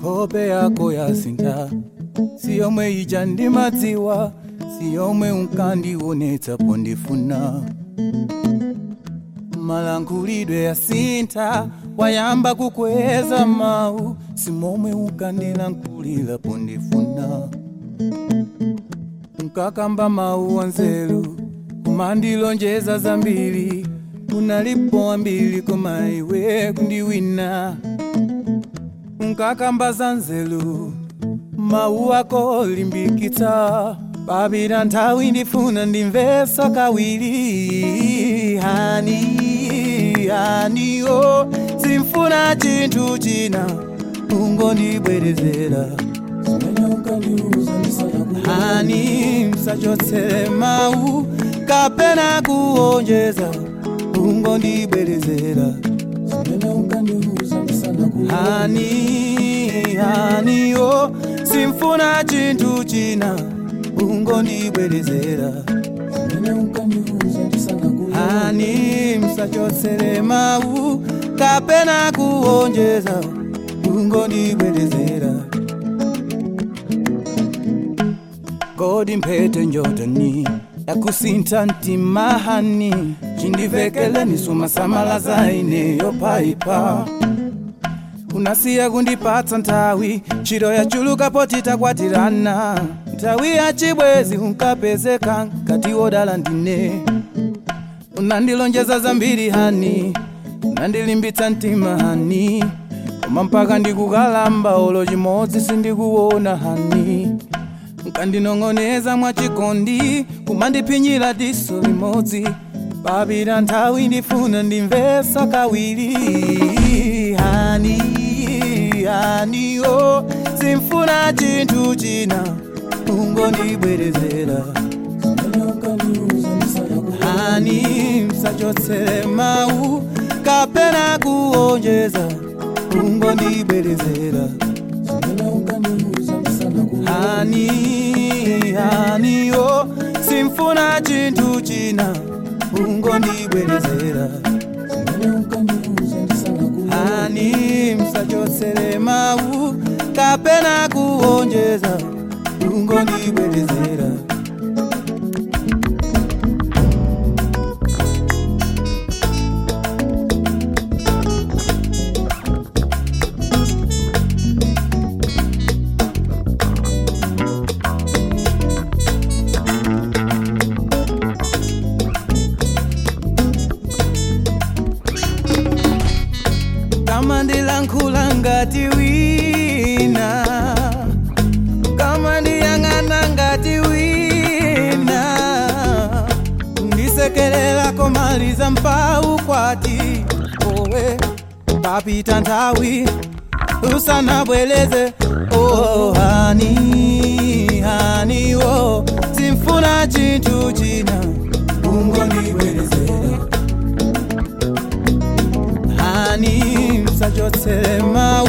hope yako yasinta siyomwe ija ndimadziwa siyomwe unkandionetsapo ndifuna malankhulidwe yasintha wayamba kukweza mawu simomwe unkandilankhulirapo ndifuna unkakamba mawu anzeru kumandilonjeza zambiri unalipo ambiri koma iwe kundiwina unkakamba za nzeru mawu ako limbikitsa papita nthawi ndifuna ndimveso kawiri hani hani o simfuna chinthu china ungondibwerezera hani msachotsere mawu kapena kuonjeza ungondibwerezera hani hani o simfuna chinthu china ungondibwerezera hani msachotsere mawu kapena kuonjeza ungondibwerezera kodi mphete njotani yakusintha mtima hani chindivekele sumasamala zaine yopaipa unasiya kundipatsa nthawi ntchito yachulukapo titakwatirana nthawi yachibwezi unkapezeka ngati wodala ndine unandilonjeza zambiri hani unandilimbitsa mtima hani koma mpaka ndikukalamba olo chimodzi sindikuona hani nkandinong'oneza mwachikondi kumandiphinyira diso limodzi papita nthawi ndifuna ndimvesa kawiri hani hani o simfuna chinthu china ungondibwerezera hani msachotsere mawu kapena kuonjeza ungondibwerezera hani hani o simfuna chinthu china ungondibwerezera hani msachotsere mawu kapena kuonjeza ungondibwerezera kama ndilankhula ngati wina kama ndiyang'ana ngati wina ndisekerera komaliza mpau kwati owe papita nthawi usanabweleze oh, hani hani o simfuna chinthu china ungondibwerezera hani msachotsere mawu